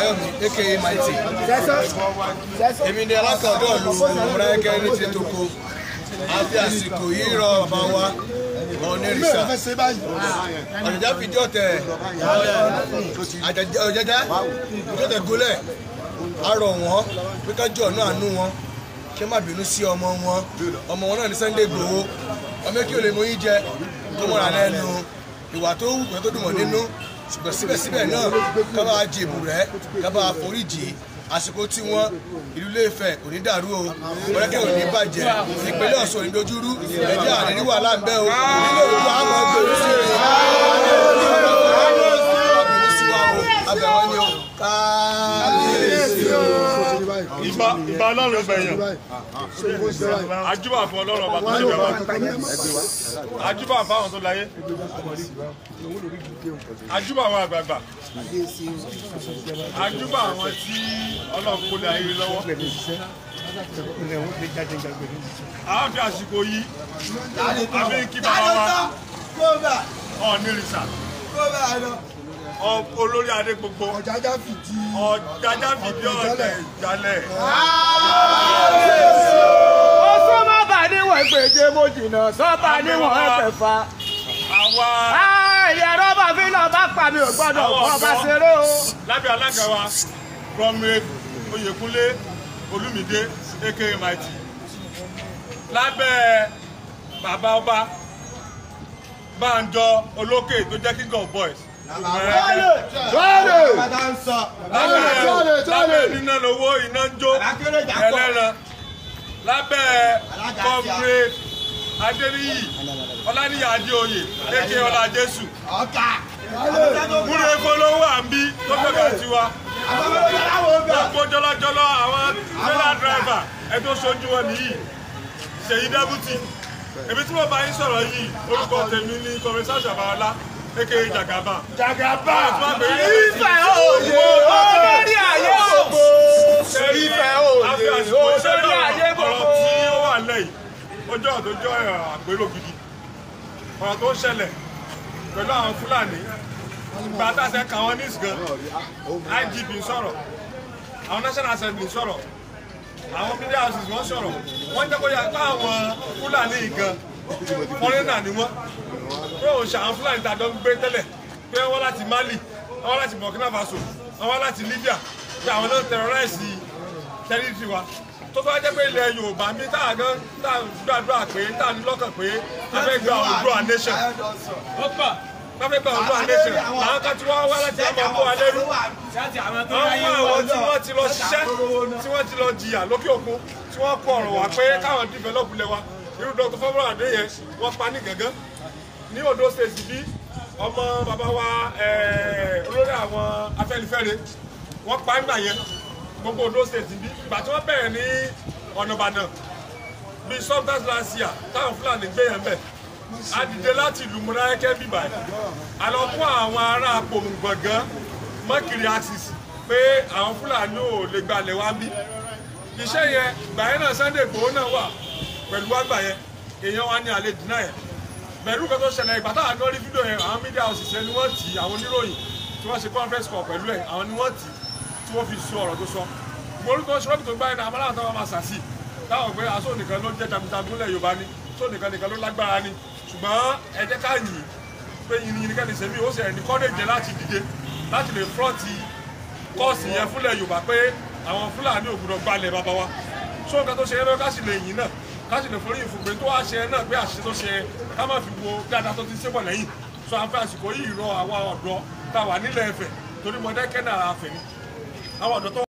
Fáyọ̀mí aka Mighty èmi ni alákọ̀ọ́dọ̀ lu Mọ̀dákẹ́kẹ́ ní ti toko a fi àsìkò yìí rọ bàbá wa onírìṣà ọ̀jọ̀já fìdí ọ̀tẹ̀ ọ̀jọ̀já fìdí ọ̀tẹ̀ gólẹ̀ a rọ̀ wọ́n pé ká jọ̀ náà nú wọn kí má bínú sí ọmọ wọn ọmọ wọn náà ní Sunday Igboho ọmọ kí o lè mọ yín jẹ tó mọ̀ra lẹ́nu ìwà tó wù pé tó dùn wọ́n nínú ṣùgbọ́n síbẹ̀síbẹ̀ náà ká bá jèbù rẹ̀ ká bá foríjì àsìkò tí wọ́n ìlú Ilé-Ifẹ̀ kò ní dàrú o Mọdákẹ́kẹ́ ò ní bàjẹ́ ìpínlẹ̀ Ọ̀ṣun ò ní dojúrú ẹ̀jẹ̀ àní ní wàhálà ń bẹ o nílò òdu àmọ́ gbèrú sí i ọ̀bìnrin sí wa o abẹ̀wọ́n ni o káàlẹ́sì o. ìbá ìbá ọlọ́run bẹ̀yàn ajúbà fún ọlọ́run ọba tó ṣe bẹ̀rẹ̀ ajúbà fún àwọn tó láyé ajúbà àwọn àgbààgbà ajúbà àwọn tí ọlọ́run kó lè ayé lọ́wọ́ àwọn fi àsìkò yìí àfi kí bàbá wa ọ̀nìrìsà olórí adé gbogbo ọ̀jájá fìdí ọ̀jájá fìdí ọ̀tẹ̀ ìjálẹ̀. Oṣù má bà níwọ̀n ìpèjè mo jìnnà sọ́ba níwọ̀n ẹ̀fẹ̀fà. àwa Ẹ̀yẹ rọ́bà fi náà bá pa mi ò gbọ́dọ̀ Àwọn kọ́ bá ọ̀dọ́. ṣeré o. lábẹ́ alága wa comrade oyèkúnlé olúmídé aka mighty lábẹ́ bàbá ọba bánjọ olókè tó jẹ́ king of boys lábẹ́ lábẹ́ níná lówó iná ń jó ẹlẹ́ran lábẹ́ comrade adéníyì ọláníyà adéoyè aka ọlá jésù múre polówó àǹbí tó fẹ́ẹ́ tiwa gbogbo jọlọjọlọ àwọn trailer driver ẹ tó ṣojú wọn nìyí ṣèyí dẹ́bùtì èmi tí mo bá yín sọ̀rọ̀ yìí orúkọ tèmi ní kọmíṣán ṣàbáwọlá aka jagaba. jagaba Ìfẹ́ òye olórí ayé gbogbo. Ìfẹ́ òye olórí ayé ọ̀rọ̀ gbogbo. tí ó wà lẹ́yìn ọjọ́ àtọ́jọ́ àgbérò gidi ọ̀rọ̀ tó ń ṣẹlẹ̀ pẹ̀lú àwọn fúlàní ìgbà àtàṣe kà wọ́n ní ìsìgàn IGP sọ̀rọ̀ àwọn National Assembly sọ̀rọ̀ àwọn media houses wọ́n sọ̀rọ̀ wọ́n jẹ́ kó yà pé àwọn fúlàní gan fọ́rẹ́nà ni wọ́n pé òun ṣe àwọn fúlàní tàdọ́ ń gbé tẹ́lẹ̀ pé wọ́n láti Mali wọ́n láti Burkina Faso wọ́n láti Libya pé àwọn náà terrorize tẹ́lifí wa tó bá jẹ́ pé ilẹ̀ Yorùbá mi tá a gan tá a gbàdúrà pé tá a ní lọ́kàn pé a fẹ́ gba Oòduà nation a fẹ́ gba Oòduà nation àwọn kan tí wọ́n wá láti ọmọ ọmọ wa lẹ́rú àwọn àwọn tí wọ́n ti lọ ṣiṣẹ́ tí wọ́n ti lọ jìyà lókè òkun tí wọ́n kọ ọ̀rọ̀ wá pé káwọn develop lẹ̀ wa irú Dr. Fọwọ́n Adé yẹn wọ́n pa ní gàngán ní Ondo state bí ọmọ bàbá wa eh, olórí àwọn Afẹ́nifẹ́re wọ́n pa nígbà yẹn gbogbo Ondo state bí ìgbà tí wọ́n bẹ̀rẹ̀ ní ọ̀nà Ìbàdàn bíi sometimes last year táwọn Fúlàní gbé yẹn bẹ̀ a dìde láti ìlú Mọdákẹ́kẹ́ bíbà yìí a lọ fún àwọn ará Apòmùgbọ̀ngán mọ́kìrì axis pé àwọn Fúlàní ò lè gbalẹ̀ wá bí iṣẹ́ yẹn ìgbà yẹn náà Sunday Igboho náà wà pẹ̀lú àgbà yẹn èèyàn wa ní alẹ́ dínà yẹn pẹ̀lú kan tó ṣẹlẹ̀ ìgbà táwọn kan rí fídíò yẹn àwọn media houses yẹn ni wọ́n tì í àwọn oníròyìn tí wọ́n ṣe conference call pẹ̀lú ẹ̀ àwọn ni wọ́n tì í tí wọ́n fi sọ ọ̀rọ̀ tó sọ morúkọ ṣọ́ọ̀bù tó gbá yẹn náà amáláwọ̀ táwọn máa ṣàṣì táwọn pé aṣọ nìkan ló jẹ́ jagunjagun lẹ̀ Yorùbá ni aṣọ nìkan nìkan ló lágbára ni ṣùgbọ́n ẹ jẹ́ ká yìn pé yìnyín yìnyín kẹ́ni sẹ́mi ó sì ẹni kọ́lẹ́jẹ láti dìde láti lè fọ́ọ̀tì kọ́ọ̀sì yẹn fúnlẹ̀ Yorùbá pé àwọn Fúlàní ò gbọdọ̀ gbalẹ̀ bàbá wa ṣó nǹkan tó ṣe yẹn lọ ká sì lè yìn náà ká sì lè forí ìfúnpé tó wá ṣe náà pé àṣìṣe tó ṣe ká má fi wo dáadáa tó ti ṣe bọ̀ lẹ́yìn sọ àǹfẹ́ àsìkò yìí rọ àwọn ọ̀dọ́ tá a wà nílẹ̀ Ifẹ̀ torí Mọdákẹ́kẹ́ náà àfẹ́ ni àwọn ọ̀dọ́ tó